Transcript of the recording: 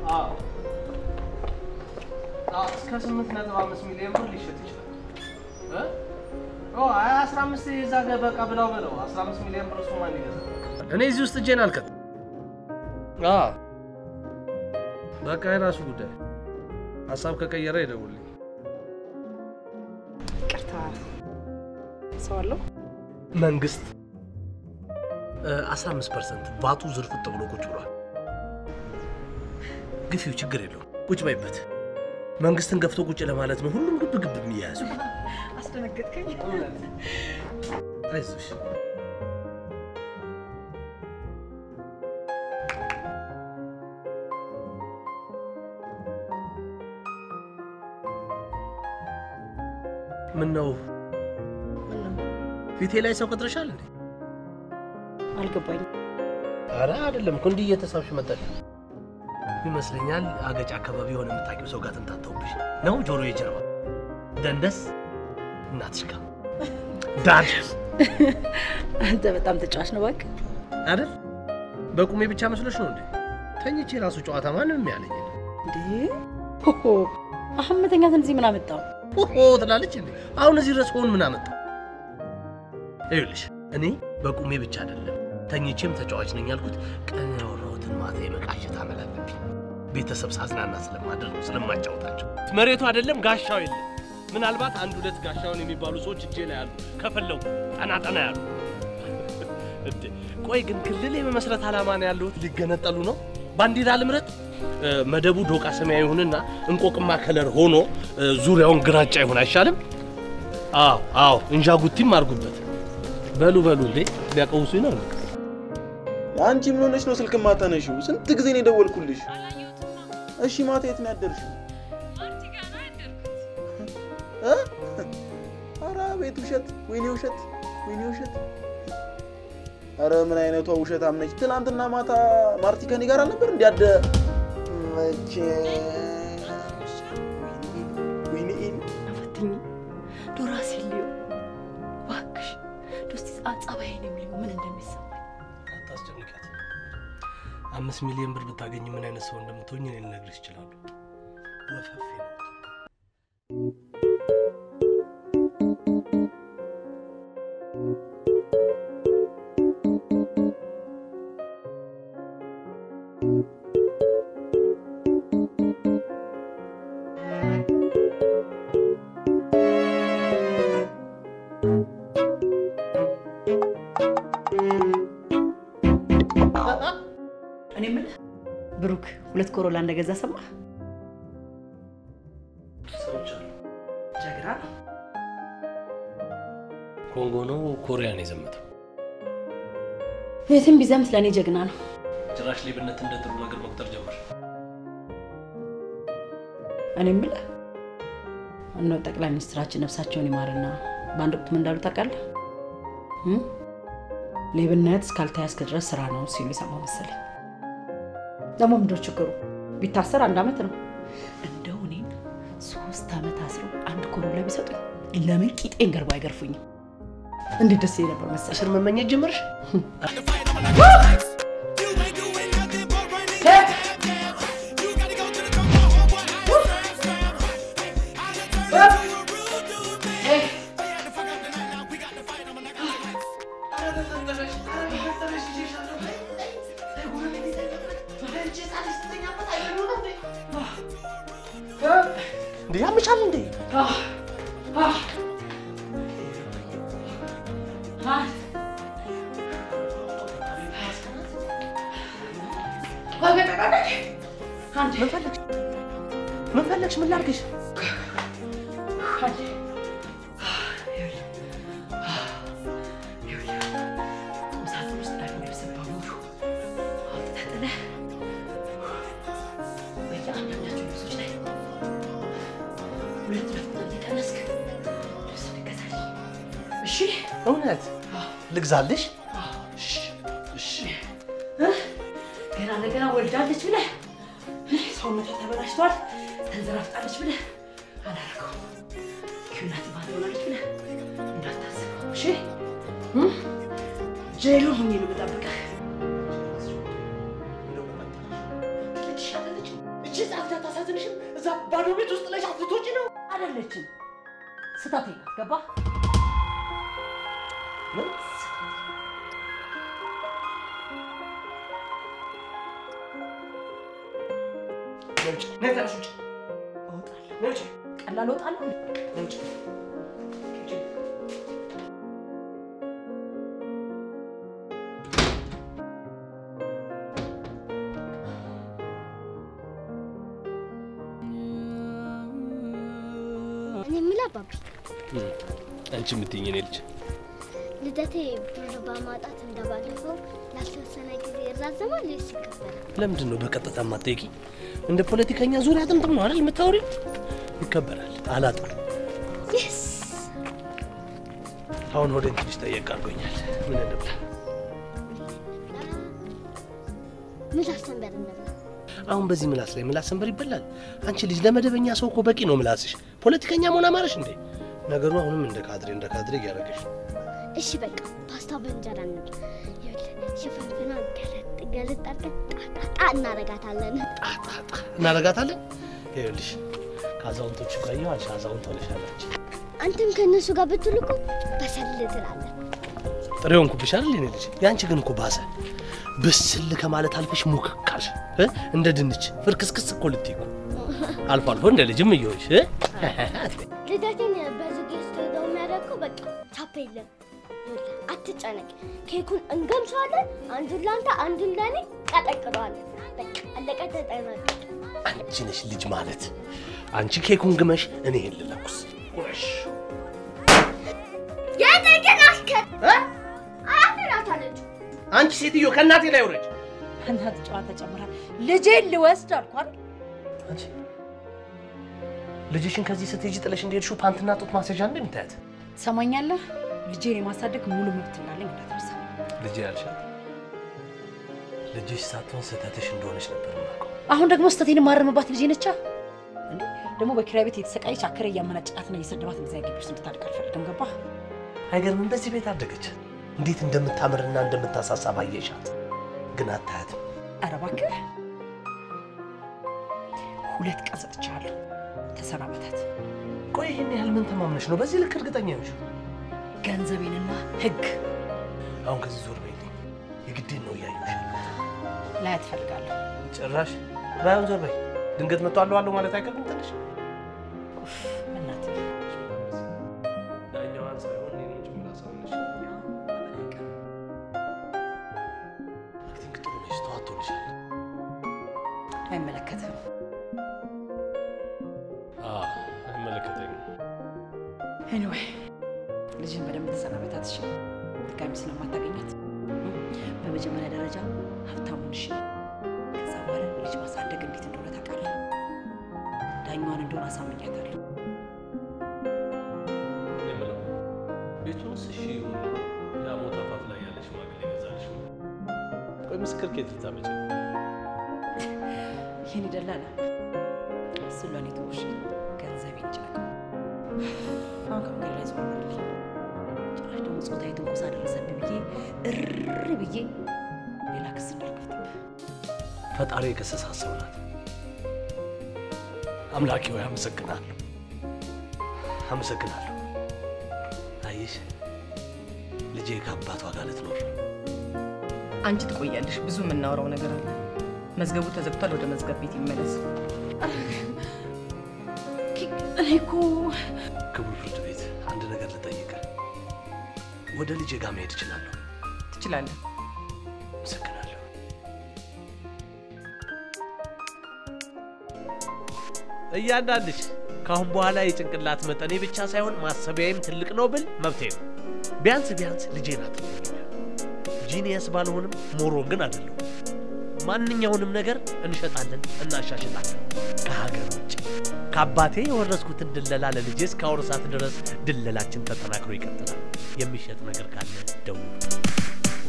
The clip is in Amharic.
አዎ አዎ፣ እስከ ስምንት ነጥብ አምስት ሚሊዮን ብር ሊሸጥ ይችላል። እ? ኦ አይ አስራ አምስት የዛ ገ- በቃ ብለው በለው አስራ አምስት ሚሊዮን ብር እሱ ማን ይገዛል? እኔ እዚህ ውስጥ እጄን አልከትም። አዎ በቃ የራሱ ጉዳይ። ሀሳብ ከቀየረ ይደውልኝ። ቅርታ ሰው አለው መንግስት አስራ አምስት ፐርሰንት ቫቱ ዝርፍጥ ብሎ ቁጭ ብሏል። ግፊው ችግር የለውም ቁጭ በይበት። መንግስትን ገፍቶ ቁጭ ለማለት ነው ሁሉም ግብ ግብ የሚያያዙ። አስደነገጥከኝ። አይዞሽ ምን ነው ፊቴ ላይ ሰው ቀጥረሻል እንዴ? አልገባኝም። አረ አይደለም እኮ እንዲህ እየተሳብሽ መጣሽ ይመስለኛል። አገጭ አካባቢ የሆነ የምታውቂው ሰው ጋር ተንታተውብሽ ነው። ጆሮ የጀርባ ደንደስ እናትሽ ጋር ዳር አንተ በጣም ተጫዋች ነው እባክህ። አይደል? በቁሜ ብቻ መስሎሽ ነው እንዴ? ተኝቼ ራሱ ጨዋታ ማንም ያለኝ የለም። እንዴ ሆሆ አሁን መተኛትን እዚህ ምን አመጣው? ሆሆ ትላለች እንዴ? አሁን እዚህ ድረስ ሆን ምን አመጣ? ይኸውልሽ እኔ በቁሜ ብቻ አይደለም ተኝቼም ተጫዋች ነኝ ያልኩት ቀን ያወራሁትን ማታ የመቃሸት አመል አለብኝ። ቤተሰብ ሳዝናና ስለማደር ነው ስለማጫወታቸው። መሬቱ አይደለም ጋሻው የለም። ምናልባት አንድ ሁለት ጋሻውን የሚባሉ ሰዎች እጄ ላይ አሉ፣ ከፈለጉ ጠና ጠና ያሉ። እንዴ ቆይ ግን ክልል የመመስረት ዓላማ ነው ያለሁት? ሊገነጠሉ ነው? ባንዲራ ልምረት? እ፣ መደቡ ዶቃ ሰማያዊ ይሁንና እንቆቅማ ከለር ሆኖ እ፣ ዙሪያውን ግራጫ ይሁን አይሻልም? አዎ አዎ፣ እንዣጉቲም አድርጉበት። በሉ በሉ፣ እንዴ ሊያቀውሱኝ ነው እንዴ? አንቺ ምን ሆነሽ ነው ስልክ ማታነሺው? ስንት ጊዜ ነው የደወልኩልሽ? እሺ ማታ የት ነው ያደርሽው? እ? ኧረ ቤት ውሸት፣ ወይኔ ውሸት፣ ወይኔ ውሸት። ኧረ ምን አይነቷ ውሸት አምነች። ትናንትና ማታ ማርቲ ከኔ ጋር አልነበር እንዲያደ መቼ ወይኔ ፈትኝ ዶራሲ ልዩ እባክሽ ዶስቲ ጸባይን የሚለው ምን እንደሚሰማኝ አታስጨንቂያት። አምስት ሚሊዮን ብር ብታገኝ ምን አይነት ሰው እንደምትሆኝ እኔ ልነግርሽ እችላለሁ። ወፈፌ ነው። እኔ የምልህ ብሩክ ሁለት ኮሮላ እንደገዛ ሰማህ? ሰምቻለሁ። ጀግና ነው። ኮንጎ ነው ኮሪያ ነው የዘመተው። የትም ቢዘምት ለእኔ ጀግና ነው። ጭራሽ ሌብነት እንደ ጥሩ ነገር መቁጠር ጀመር። እኔ የምልህ እነው ጠቅላይ ሚኒስትራችን ነፍሳቸውን ይማርና በአንድ ወቅት ምን እንዳሉ ታውቃለህ? እም? ሌብነት እስካልተያዝክ ድረስ ስራ ነው ሲሉ የሰማሁ መሰለኝ። ደግሞ ምንድነው ችግሩ? ቢታሰር አንድ ዓመት ነው። እንደው እኔን ሶስት ዓመት አስረው አንድ ኮሮላ ቢሰጡኝ ለምን ቂጤን ገርባ አይገርፉኝም? እንዴት ደስ ይለኝ ነበር መሰለህ። እስር መመኘት ጀመርሽ? እንዴ ያምሻል እንዴ? ምን ፈለግሽ? ምን ፈለግሽ? ምን ላድርግሽ? እሺ እውነት ልግዛልሽ? እሺ ገና ለገና ወልዳለች ብለህ ሰውነቷ ተበላሽቷል፣ ተንዘራፍጣለች ብለህ አላረገውም። ኪዩናት ባል ሆናለች ብለህ እንዳታስበው እሺ። እም? ጄሎ ሆኜ ነው የምጠብቅህ። ትሻላለች። እዛ ባዶ ቤት ውስጥ ላይ ልትወጪ ነው? አይደለችም። ስህተቴ ናት። ገባህ? ምን? ነይ ውጪ፣ ነይ ተነሽ ውጪ፣ እወጣለሁ። ነይ ውጪ፣ ቀላል እወጣለሁ። ነይ ውጪ። ውጪ። እኔ የምልህ አባቢ አንቺ የምትይኝ እኔ ልጅ ልደቴ ብር በማጣት እንደባለፈው ላልተወሰነ ጊዜ ይራዘማል ወይስ ይከበራል? ለምንድን ነው በቀጥታ የማትጠይቂ? እንደ ፖለቲከኛ ዙሪያ ጥምጥም ነው አይደል የምታወሪው? ይከበራል። አላጣም። የስ አሁን ሆዴን ትንሽ ጠየቅ አድርጎኛል። ምን እንብላ? ምላስ ሰንበር እንብላ። አሁን በዚህ ምላስ ላይ ምላስ ሰንበር ይበላል? አንቺ ልጅ ለመደበኛ ሰው እኮ በቂ ነው ምላስሽ። ፖለቲከኛ መሆን አማረሽ እንዴ? ነገሩ አሁንም እንደ ካድሬ እንደ ካድሬ እያደረገሽ ነው። እሺ በቃ ፓስታ በእንጀራ እንብላ። ይኸውልህ ሽፍንፍና ገለጥ ገለጥ አድርገን ጣጣጣ እናረጋታለን። ጣጣጣ እናረጋታለን። ይኸውልሽ ከአዛውንቶቹ ጋር እየዋልሽ አዛውንት ሆነሻለች። አንተም ከእነሱ ጋር ብትውል እኮ በሰል ትላለህ። ጥሬ ሆንኩብሽ አይደል የኔ ልጅ? የአንቺ ግን እኮ ባሰ። ብስል ከማለት አልፈሽ ሙክካሽ እ? እንደ ድንች ፍርክስክስ እኮ ልትይ እኮ አልፎ አልፎ እንደ ልጅም እየሆንሽ እ? አትበይ። ልደቴን በዙጌ ስትሄደው የሚያደርገው በቃ ቻፕ የለም። ይኸውልህ አትጨነቅ፣ ኬኩን እንገምሰዋለን። አንዱን ለአንተ አንዱን ለእኔ ቀጠቅጠዋለን። በቃ አለቀ፣ ተጠናቀቀ። አንቺ ነሽ ልጅ ማለት። አንቺ ኬኩን ግመሽ፣ እኔ ይሄን ልለኩስ። ቁረሽ የጠቅን አስከት አያትናት አለችው። አንቺ ሴትዮ ከእናቴ ላይ ውረጅ። እናት ጨዋታ ጨምራል። ልጄን ልወስድ አልኩ አይደል? አንቺ ልጅሽን ከዚህ ስትሄጂ ጥለሽ እንደሄድሽው ፓንትና ጡት ማስያዣ እንደ የምታያት ትሰማኛለህ? ልጄን የማሳደግ ሙሉ መብት እንዳለኝ እንዳትረሳ። ልጅ ያልሻት ልጅሽ ሳትሆን ስህተትሽ እንደሆነች ነበር የማውቀው። አሁን ደግሞ ስህተቴን የማረምባት ልጄ ነቻ። እንዴ ደግሞ በኪራይ ቤት የተሰቃየች አከረ እያመናጨቃትና እየሰደባት እዚያ ግቢ ውስጥ እንድታድግ አልፈልግም። ገባህ? አይገርምም? በዚህ ቤት አደገች። እንዴት እንደምታምርና እንደምታሳሳ ባየሻት፣ ግን አታያትም። ኧረ እባክህ ሁለት ቀን ሰጥቻለሁ። ተሰናበታት። ቆይ ይህን ያህል ምን ተማምነሽ ነው በዚህ ልክ እርግጠኛ ነሽ? ገንዘቤንና ህግ አሁን ከዚህ ዞር በይልኝ። የግዴን ነው እያየሁሽ ያለሁት። ላያት እፈልጋለሁ። ጭራሽ ባይሆን ዞር በይ። ድንገት መጥቶ አለሁ አለሁ ማለት አይቀርም ትንሽ በእናትህ ዳኛዋን ሳይሆን እኔንም ጭምር አሳምነሽ። አክቲንግ ጥሩ ነሽ፣ ተዋጥቶልሻል። አይመለከትም። አይመለከተኝም። ኤኒዌይ ልጅን በደንብ ተሰናበታት። እሺ ድጋሚ ስለማታገኛት በመጀመሪያ ደረጃ ሀብታሙን እሺ። ከዛ በኋላ ልጅ ማሳደግ እንዴት እንደሆነ ታውቃለህ። ዳኛዋን እንደሆነ አሳምኛታለሁ። እኔ የምለው ቤቱንስ እሺ ይሁን፣ ያ ሞት አፋፍ ላይ ያለ ሽማግሌ ገዛልሽ ነው። ቆይ ምስክር ከየት ልታመጪ ነው? ይህን ይደላላ እሱን ለእኔ ተውሽ። ገንዘቤን ጭነቀው። አሁን ከመንገድ ላይ ዞር በልልኝ። ጭራሽ ደግሞ ጾታዊ ትንኮሳ ደረሰብኝ ብዬ እሪ ብዬ ሌላ ክስ እንዳልከፍትብህ ፈጣሪ የከሰሳት ሰው ናት። አምላኬ ሆይ አመሰግናለሁ፣ አመሰግናለሁ። አየሽ ልጄ ከአባቷ ጋር ልትኖር ነው። አንቺ ትቆያለሽ። ብዙ የምናወራው ነገር አለ። መዝገቡ ተዘግቷል። ወደ መዝገብ ቤት ይመለስ። እኔ እኮ ክቡር ፍርድ ቤት አንድ ነገር ልጠይቅ። ወደ ልጄ ጋር መሄድ እችላለሁ? ትችላለህ። አመሰግናለሁ። እያንዳንድሽ ከአሁን በኋላ የጭንቅላት መጠኔ ብቻ ሳይሆን ማሰቢያዬም ትልቅ ነው ብል መብቴ ነው። ቢያንስ ቢያንስ ልጄ ናት። ጂኒየስ ባልሆንም ሞሮን ግን አይደለሁም። ማንኛውንም ነገር እንሸጣለን፣ እናሻሽጣለን ከሀገር ውጭ። ከአባቴ የወረስኩትን ድለላ ለልጄ እስካወርሳት ድረስ ድለላችን ተጠናክሮ ይቀጥላል። የሚሸጥ ነገር ካለ ደውሉ።